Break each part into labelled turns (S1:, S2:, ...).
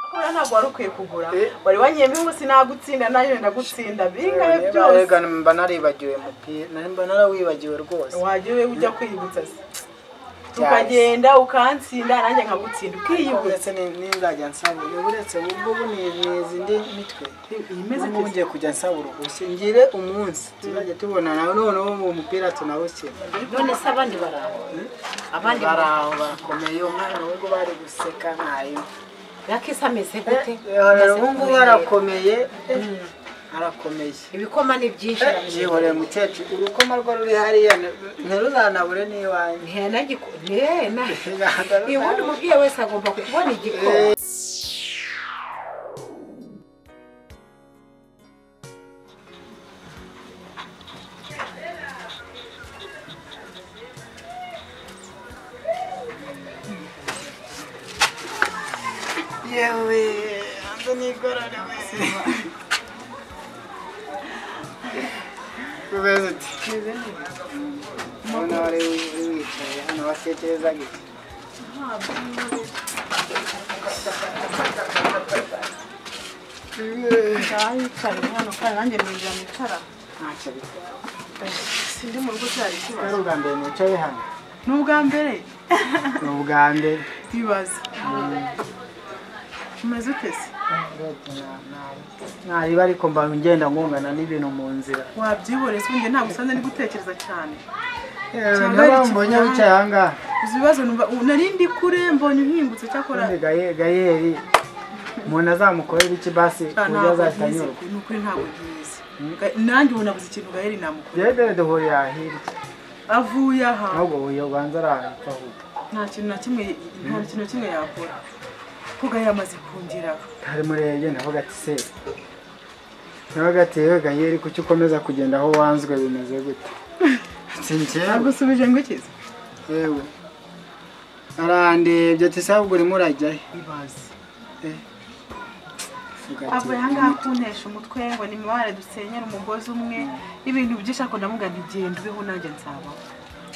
S1: kugura ntabwo wari ukwiye kugura wari wanyemeye ngo sinagutsinda nayo ndagutsinda bingahe byose
S2: reka mba naribagiwe umupira mba narawibagiwe rwose
S1: wagiye ujya kwiyibutsa se tukagenda ukansinda nanjye nkagutsinda ukiyibutsa
S2: uretse n'inzajya nsaba uretse ubwo ubu ni imizi indi mitwe
S1: imeze
S2: ubu ngiye kujya nsaba uruhushya ngire umunsi tuzajya tubonana noneho uwo mupira tunawukina
S3: none se abandi baraho abandi
S2: baraho bakomeye umwana w'ubwo bari guseka mwarimu
S3: yakisi ameze gute
S2: ubu ngubu arakomeye arakomeye
S3: ibikoma ni byinshi
S2: yihoreye umukecuru urukoma rwo ruri hariya ntiruzanabure n'iwanjye
S3: ubundi umubyeyi wese agomba kubona igikoma
S2: yewe hanze nigororowe umeze uti ubona wari uri wicaye hano watekereza gute
S1: ndahicaye hano kandi nanjye mbinjira nicara
S2: ntacyo bitwara
S1: sindi mu rugo cyari
S2: ari
S1: ikibazo
S2: ubwa mbere nicaye hano
S1: ni ubwa mbere
S2: ni ubwa mbere
S1: bibaza umeze ute se
S2: ntariba ariko mba ngenda nkungana n'ibintu mu nzira
S1: wabyihoreza ubundi ntabwo usanze ari gutekereza cyane
S2: yewe
S1: Cyangwa
S2: niba
S1: ari
S2: mbonye
S1: ikigwari.
S2: wicaye aha ngaha
S1: izi bibazo numva nari ndi kure mbonye uhingutse cyakora
S2: ubundi Gaye- gayeri umuntu azamukorera iki basi ku
S1: Ah,
S2: buryo
S1: ntabwo
S2: azahita
S1: nkizi
S2: anyurwa
S1: ni ukuri ntabwo nkizi Ga- nanjye ubu nabuze ikintu gaheri namukora
S2: yewe duhurira hirya
S1: avuye aha
S2: ntabwo uyu ubanza arahita ahuga
S1: nta kintu na kimwe nta kintu na kimwe yakora ko gaheri amaze kungira
S2: ntari murebye navuga ati se navuga ati yewe gayeri kuki ukomeza kugenda aho wanzwe bimeze gute si njyewe
S1: agusubije ngo ikize
S2: yewe arandebye ati se ahubwo urimo urajyahe
S1: ibaze
S2: Avuga ati,
S1: avuye aha ngaha kuntesha umutwe ngo ni mibare dusenyera umugozi umwe ibintu byinshi ariko ndamuga ntigenda ubeho nanjye nsabaho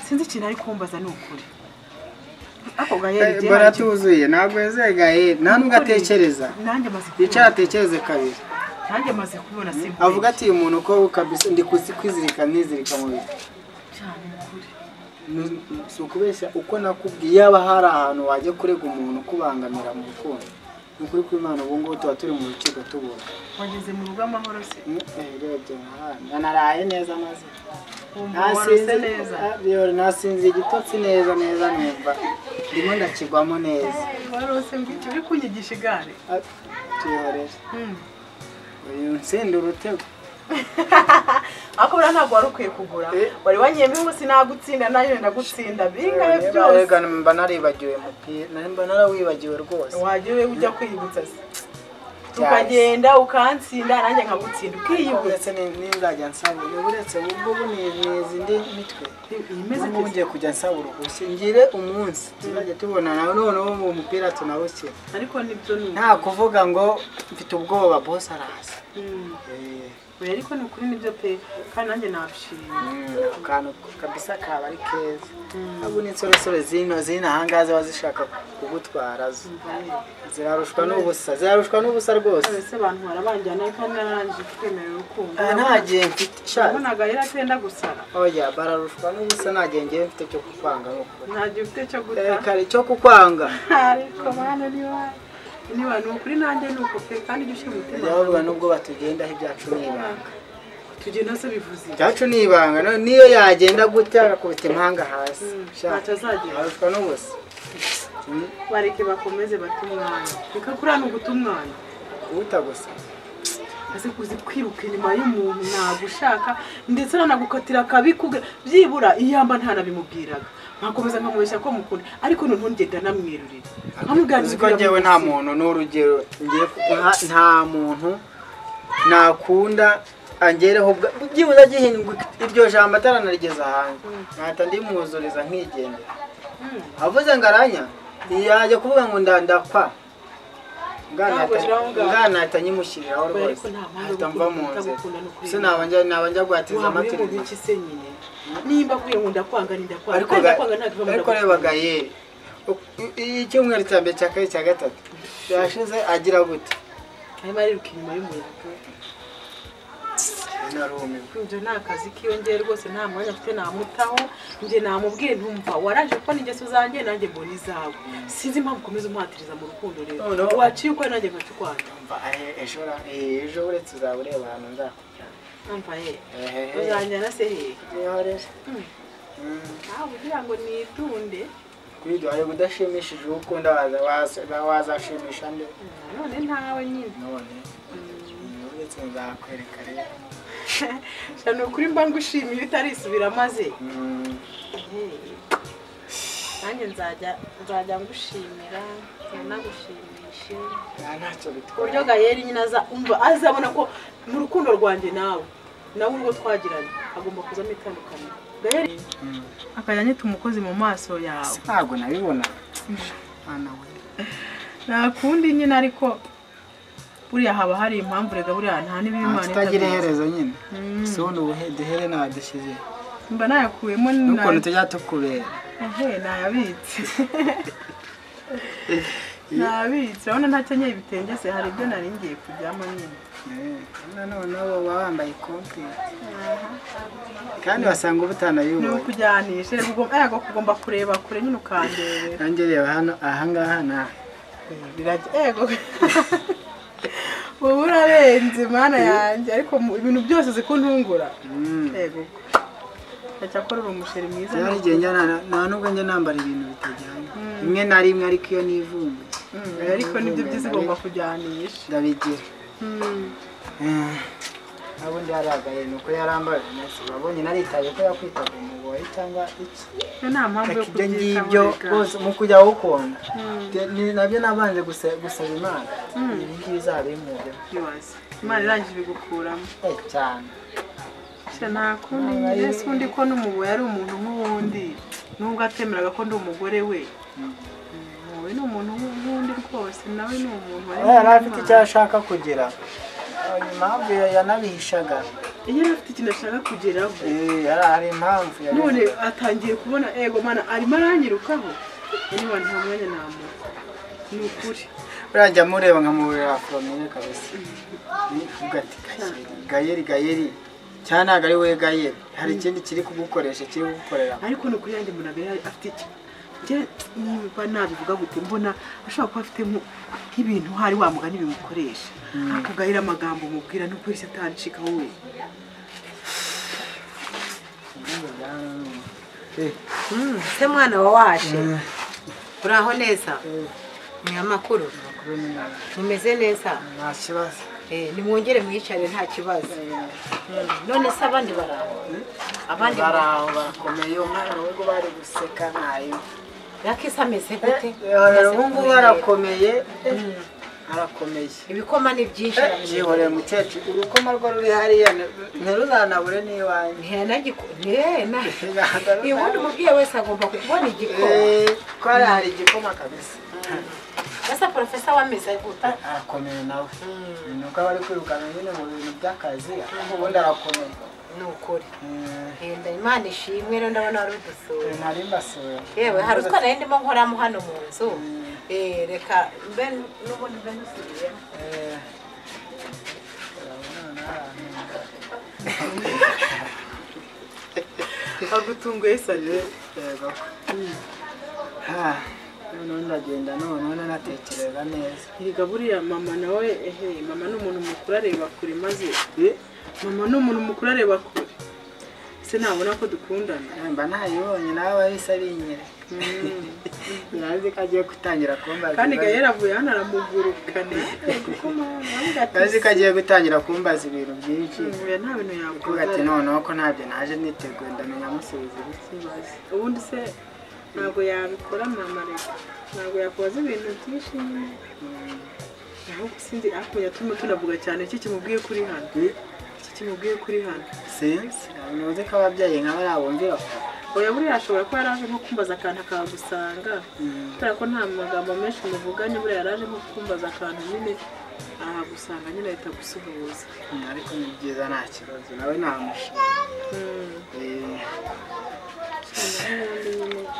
S1: sinzi ikintu ari kumbaza ni ukuri ako gaheri igihe
S2: bara
S1: hari icyo-
S2: tuzuye ntabwo yazegaye nta nubwo atekereza
S1: nanjye amaze
S2: yicara
S1: kubibona
S2: atekereze kabiri
S1: nanjye amaze kubibona si
S2: avuga ati uyu muntu uko kabisa ndi kuzi- kwizirika nizirika mu bihe
S1: cyane ni ukuri
S2: Nu- si ukubeshya uko nakubwiye yaba hari ahantu wajya kurega umuntu ukubangamira mu rukundo ni ukuri kw'imana ubu ngubu tuba turi mu rukiko tubura
S1: wageze mu rugo amahoro se
S2: urebye nk'ahandi naraye neza maze
S1: wumva warose
S2: nasinze
S1: neza
S2: yewe nasinze igitotsi neza neza numva ndimo ndakigwamo neza
S1: warose ngo icyo uri kunyigisha igare
S2: Ah, tuyihorere uyu ntsinda urutego
S1: ariko buriya ntabwo wari ukwiye kugura
S2: Eh.
S1: wari wanyemeye ngo sinagutsinda nayo ndagutsinda bingahe byose
S2: reka mba naribagiwe umupira nari mba narawibagiwe rwose
S1: wagiye ujya kwiyibutsa se tukagenda ukansinda nanjye nkagutsinda ukiyibutsa
S2: uretse ni- n'inzajya nsaba uretse ubu ngubu ni imizi indi mitwe
S1: imeze
S2: ubu ngubu
S1: neza
S2: ngiye kujya nsaba uruhushya ngire umunsi tuzajya tubonana noneho uwo mupira tunawukina
S1: ariko nibyo ni
S2: nta kuvuga ngo mfite ubwoba bose araza
S1: Mm. Oya, ariko ni ukuri nibyo pe kandi nanjye nabishimye
S2: Ako kantu kabisa kaba ari keza abu n'insoresore zino zino ahangaha ziba zishaka kugutwara zo zirarushwa n'ubusa zirarushwa n'ubusa rwose
S1: ese abantu barabanjyana kandi narangije kwemerera urukundo
S2: Ah, nta gihe mfite sha
S1: nabonaga yari atenda gusara
S2: Oya, bararushwa n'ubusa nta gihe ngewe mfite cyo kukwanga ni ukuri.
S1: nta gihe ufite cyo guta
S2: Eh, kare cyo kukwanga
S1: ariko bana niba niba ni ukuri nanjye ni uko pe kandi ujya ushyira umutima
S2: Jya bavuga
S1: hanze.
S2: nubwo batugendaho ibyacu ni ibanga
S1: tugenda se bivuze iki?
S2: ibyacu ni ibanga no- niyo yagenda gutya agakubita impanga hasi
S1: Mm,
S2: Sha,
S1: ntacyo azagira.
S2: ararushwa n'ubusa Mm,
S1: bareke bakomeze bate umwanya reka kuriya ni uguta umwanya
S2: uwuta gusa
S1: aze kuzi kwiruka inyuma y'umuntu nagushaka ndetse nanagukatira akabi kuga- byibura iyamba ntanabimubwiraga nkakomeza nkamubeshya ko mukunda ariko noneho ngenda namwirurira
S2: uzi ko ngewe nta muntu n'urugero ngiye ku- nta- nta muntu nakunda angereho ubwa- byibuze agihindwa iryo jambo ataranarigeza hanze ntahita ndimwuzuriza nkigendera avuze ngo aranya yajya kuvuga ngo ndandakwa
S1: Ntabwo shyira aho ngaho.
S2: nganahita nyimushyiriraho
S1: Oya, ariko
S2: rwose
S1: nta mpamvu
S2: ahita
S1: yo
S2: mva mu
S1: gukunda
S2: nzira
S1: gukunda no kwiyanga.
S2: se nabanja nabanja guhatiza
S1: waba uri mu
S2: amategeko
S1: biki se nyine nimba akwiye ngo ndakwanga ni ndakwanga
S2: ariko
S1: kandi
S2: ga-
S1: ndakwanga ntabwo iva mu
S2: ariko
S1: ndakwanga.
S2: reba gayeri icyumweru cya mbere cya kabiri cya gatatu yashize agira gute
S1: arimo ariruka inyuma y'umuyaga
S2: narumiwe
S1: ibyo ni akazi kiyongera rwose nta mwanya afite namutaho njye namubwiye ntumva waraje kubona ingeso zanjye nanjye mbona izawe sinzi impamvu ukomeza umuhatiriza mu rukundo rero
S2: Noneho-
S1: waciye ukora nanjye nkacukwanga
S2: mva eh, ejo ra- eh, ejo uretse uzaba ureba ahantu nzakujyana
S1: numva ye
S2: ehehe
S1: uzanjyana se hehe
S2: niho rero
S1: Hmm.
S2: Mm.
S1: nawe kugira ngo nitunde
S2: kwiga hari udashimishije uwo ukunda waza- waza- wazashimisha nde
S1: none ntawe nyine
S2: none uretse nzakwereka rero
S1: sha ni ukuri mba ngushimiye utarisubira maze
S2: Mm.
S1: nanjye nzajya nzajya ngushimira nagushimishe
S2: nta ntacyo
S1: ku buryo
S2: bitwaye
S1: gayeri nyine aza- umva azabona ko mu rukundo rwanjye nawe nawe urwo twagiranye agomba kuzamo itandukaniro gayeri
S2: Mm.
S1: akajya anyita umukozi mu maso yawe
S2: ntabwo nabibona mwana we
S1: nakundi nyine ariko buriya haba hari impamvu rega buriya nta n'ibiri
S2: nta
S1: imana
S2: tutagira
S1: itavuze.
S2: iherezo nyine
S1: Mm.
S2: si ubu duhere nabadushyize
S1: mba nayakuyemo ni-
S2: n'ukuntu tujya tukubera
S1: ehe nayabitse nabitse urabona ntakenyeye ibitenge se hari ibyo nari ngiye kujyamo nyine
S2: Eh, nanone nabo baba bambaye ikote kandi wasanga uba utanayibonye
S1: ntukujyanishe ego kugomba kureba kure nyine ukanderebera
S2: nanjye reba hano ahangaha ni aha
S1: birajya ego ubu urarenze mana yanjye ariko mu- ibintu byose uzi kuntungura
S2: Mm.
S1: ego ajya akorera umusheri mwiza
S2: Rero igihe njya nta- nta nubwo njya nambara ibintu bitajyanye rimwe na rimwe ariko iyo nivumba
S1: Mm, ariko nibyo byiza ugomba kujyanisha
S2: ndabigira
S1: Mm.
S2: nabundi yaragaye ni uko yarambaye nasi wabonye naritaye ko yakwitaga umugore cyangwa iki
S1: Iyo nta mpamvu yo
S2: ibyo
S1: kubyitaho
S2: ngibyo
S1: rega.
S2: bose mu kujya wukunda
S1: Mm.
S2: Ni- nabyo nabanje guse- gusaba imana ibi ngibi izabimujyemo
S1: Ibaze. imana irangije ibigukuramo
S2: Eh, cyane
S1: Sha nta kundi mbese undi ko n'umubu yari umuntu nk'uwundi nubwo atemeraga ko ndi umugore we Mm, we ni umuntu nk'uwundi rwose nawe ni umuntu wari
S2: Aba yari afite icyo
S1: nk'Imana.
S2: ashaka kugira Hari impamvu ya- yanabihishaga
S1: iyo yari afite ikintu ashaka kugeraho
S2: Eh, yari hari impamvu
S1: none
S2: yabivuga.
S1: atangiye kubona ego mana arimo aranyirukaho niba nta mwanya namuha ni ukuri
S2: buriya njya mureba nkamubera foromine kabisa Ni- uvuga ati "Gayeri, gayeri gayeri cyane ntabwo ari we gayeri hari ikindi kiri kugukoresha kiri kugukorera
S1: ariko ni ukuri yanjye mbona yari afite iki njye niba nabivuga gute mbona ashobora kuba afite nko- nk'ibintu hari wa mugani bimukoresha akugayira amagambo umubwira nubwo yahise atancika wowe
S3: se mwana wa waje uraho neza ni amakuru mumeze neza
S2: nta kibazo
S3: Eh, nimwongere mwicare nta kibazo Mm, none se abandi baraho abandi
S2: baraho bakomeye umwana w'ubwo bari guseka ntayo
S3: rakisi ameze gute
S2: ubu ngubu arakomeye arakomeye
S3: ibikoma ni byinshi
S2: yihoreye umukecuru urukoma rwo ruri hariya ntiruzanabure n'iwanjye
S3: ntihanagikonihena
S2: Ntiruzahanabure.
S3: ubundi umubyeyi wese agomba kubona igikoma
S2: Eh, twari hari igikoma kabisa
S3: ese porofesa wameze gute
S2: arakomeye nawe ni uko aba ari kwirukana nyine mu bintu by'akazi ariko ubundi arakomeye
S3: ni ukuri
S2: Eh,
S3: Henda imana ishimwe rero ndabona wari udusuye
S2: nari mbasuye
S3: yewe hari utwana yari ndimo nkoramo hano mu nzu Eh, reka mbe n'ubundi mbe nusubiyemo
S2: Eh, urabona ni ahantu.
S1: agutunguye sanje
S2: yego Ah, noneho ndagenda noneho nanatekereza neza
S1: erega buriya mama nawe ehe mama ni umuntu mukuru areba kure maze mama ni umuntu mukuru areba kure se nabona ko dukundana
S2: mba ntayibonye nawe bahise binyereka yazi ko agiye gutangira kumbaza
S1: kandi
S2: ibibazo.
S1: gayera avuye hano aramugurukana kuko mama
S2: yazi ko agiye gutangira kumbaza ibintu byinshi
S1: oya nta bintu
S2: uvuga ati
S1: yakora
S2: noneho ko ntabyo naje niteguye ndamenya musubiza ibiki
S1: ubundi se ntabwo yabikora mama reka ntabwo yakoze ibintu byinshi nyine
S2: Mm.
S1: ahubwo sinzi hakurya turimo tunavuga cyane iki kimubwiye kuri hano iki kimubwiye kuri hano
S2: sinzi ntabwo ko ababyeyi nkaba ari abumvira kure.
S1: oya buriya ashobora kuba yaraje nko kumbaza akantu akagusanga kubera ko nta magambo menshi muvuganye buriya yaraje nko kumbaza akantu nyine ahagusanga nyine ahita gusuhuza
S2: Mm, ariko ni byiza nta kibazo nawe namusha
S1: Mm.
S2: Eh,
S1: Cyane, n'ubundi nyine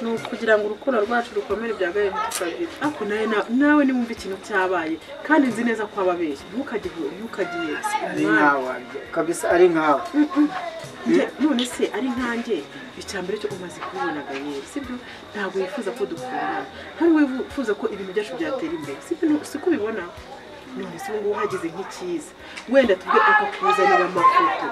S1: ni ukugira ngo urukundo rwacu rukomere bya gahunda tukabiri ariko nawe na- nawe nimwumva ikintu cyabaye kandi nzi neza ko ababeshya ntukajye ntukajye
S2: ari nkawe kabisa ari nkawe
S1: Nge- none se ari nkanjye icya mbere cyo umaze kubibona gayeri sibyo ntabwo wifuza ko dukundana ntabwo wifuza ko ibintu byacu byatera imbere sibyo nu- siko ubibona none se ubu ngubu uhageze nk'icyiza wenda tubwe akakuzanira amafoto